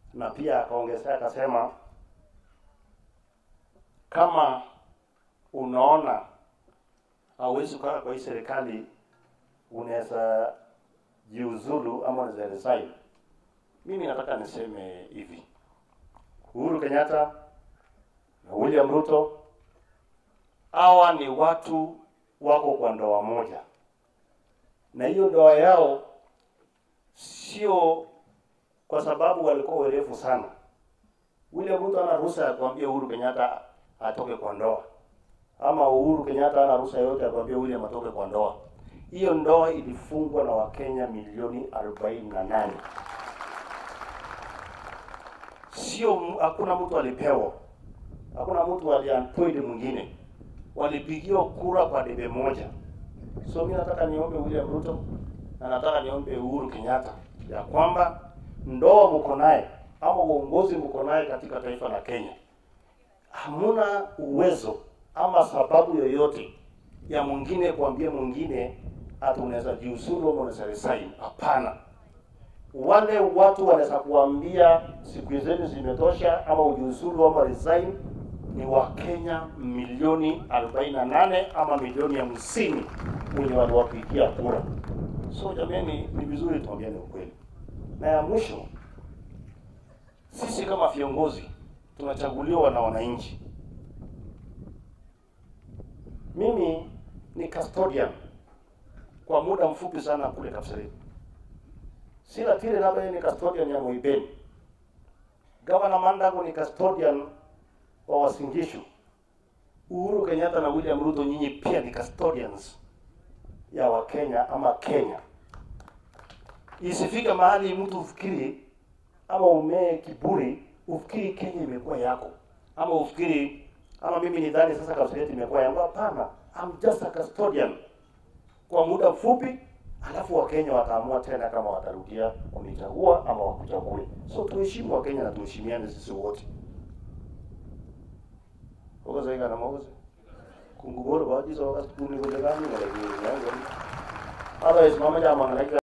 na pia akaongezea akasema, kama unaona hauwezi kukaa kwa hii serikali, unaweza jiuzulu ama unaweza resign. Mimi nataka niseme hivi, Uhuru Kenyatta na William Ruto hawa ni watu wako kwa ndoa moja, na hiyo ndoa yao sio kwa sababu walikuwa werefu sana. William Ruto ana ruhusa ya kuambia Uhuru Kenyatta atoke kwa ndoa, ama Uhuru Kenyatta ana ruhusa yoyote ya kuambia William atoke kwa ndoa. Hiyo ndoa ilifungwa na Wakenya milioni 48 sio, hakuna mtu alipewa, hakuna mtu aliappoint mwingine, walipigiwa kura kwa debe moja. So mimi nataka niombe William Ruto na nataka niombe Uhuru Kenyatta ya kwamba ndoa mko naye ama uongozi mko naye katika taifa la Kenya, hamuna uwezo ama sababu yoyote ya mwingine kuambia mwingine ati unaweza jiuzulu ama unaweza resign. Hapana, wale watu wanaweza kuambia siku zenu zimetosha ama ujiuzulu ama resign ni Wakenya milioni 48 ama milioni hamsini wenye waliwapigia kura. So jamani, ni vizuri tuambiane ukweli. Na ya mwisho, sisi kama viongozi tunachaguliwa na wananchi. Mimi ni custodian kwa muda mfupi sana kule Kapseret. Sina tile labda yeye ni custodian ya Moibeni. Gavana Mandago ni custodian wa Wasingishu. Uhuru Kenyatta na William Ruto, nyinyi pia ni custodians ya Wakenya ama Kenya. Isifike mahali mtu ufikiri ama umee kiburi ufikiri Kenya imekuwa yako, ama ufikiri ama mimi nidhani sasa Kapseret imekuwa yangu. Hapana, I'm just a custodian kwa muda mfupi, alafu Wakenya wataamua tena kama watarudia wamechagua ama wakuchague. So tuheshimu Wakenya na tuheshimiane sisi wote. okozaika na makosa kunguboro bajiso wakati kuni kule kani ngale kini yangu otherwise mama jama ngale